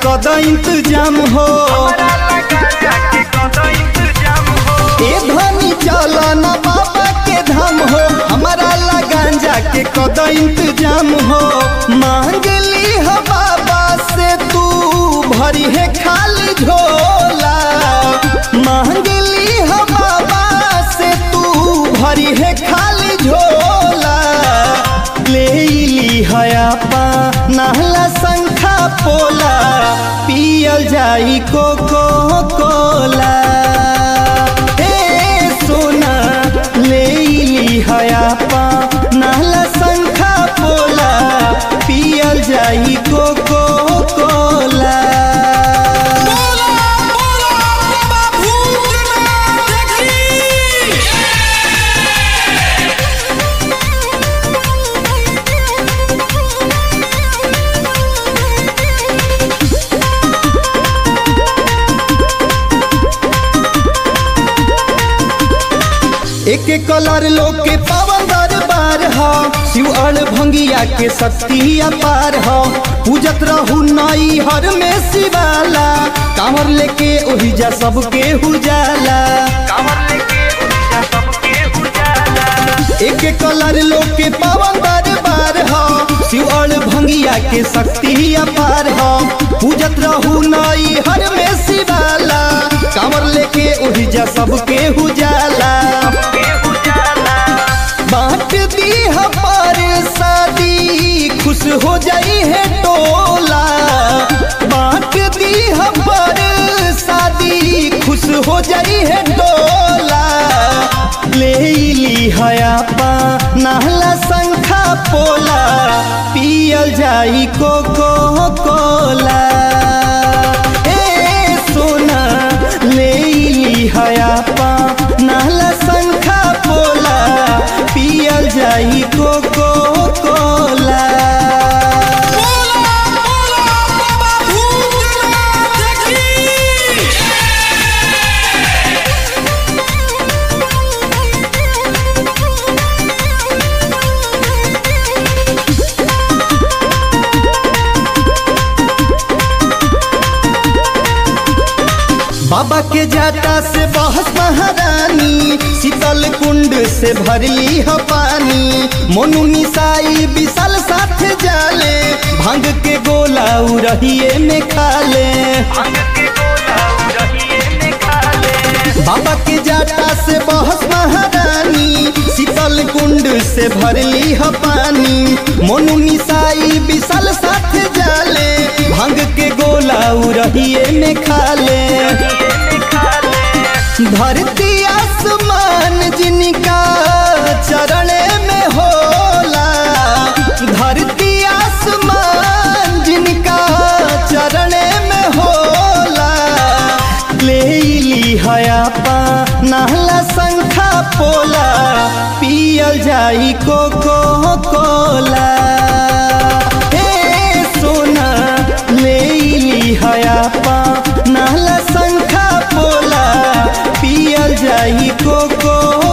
कद इंतजाम हो ए धनी चल न बाबा के धाम हो हमारा ला गांजा के कद इंतजाम हो मांग ली हो बाबा से तू भरी है खाली झोला मांग ली हो बाबा से तू भरी है खाली झोला ले ली हया पा नहला संखा पोला पियल जाई कोको कोला ए सोना ले ली हया पा नहला संखा पोला पियल जाई कोको कोला बोला बोला बाबा भूतनाथ की एक एक कलर लोग के पावन दरबार हो शिव अड़ भंगिया के शक्ति अपार हो पूजत रहू नई हर में शिवाला कांवर लेके ओही जा सबके हुजाला एक एक कलर लोग के पावन दरबार हो शिव अड़ भंगिया के शक्ति अपार हो पूजत रहू नई हर में शिवाला कांवर लेके ओही जा सबके हुजाला बांट दी पर शादी खुश हो जाई है टोला बांट दी पर शादी खुश हो जाई है टोला ले ली हया पा नहला संखा पोला पियल जाई कोको कोला ए सोना ले ली हया पा नहला संखा पोला पियल जाई कोको कोला बोला बोला बाबा भूतनाथ की बाबा के जाटा से बहस महारानी शीतल कुंड से भरली ह पानी मोनू निसाई विशाल साथ जाले भांग के गोला उरहिए में खाले बाबा के जाटा से बहस महारानी शीतल कुंड से भरली ह पानी मोनू निसाई विशाल साथ जाले भांग के गोला उरहिए में खाले धरती आसमान जिनका चरण में होला धरती आसमान जिनका चरण में होला ले ली हया पा नहला संखा पोला पियल जाई कोको कोला ए सोना ले ली हया पा नहला संखा पोला पियल जाई कोको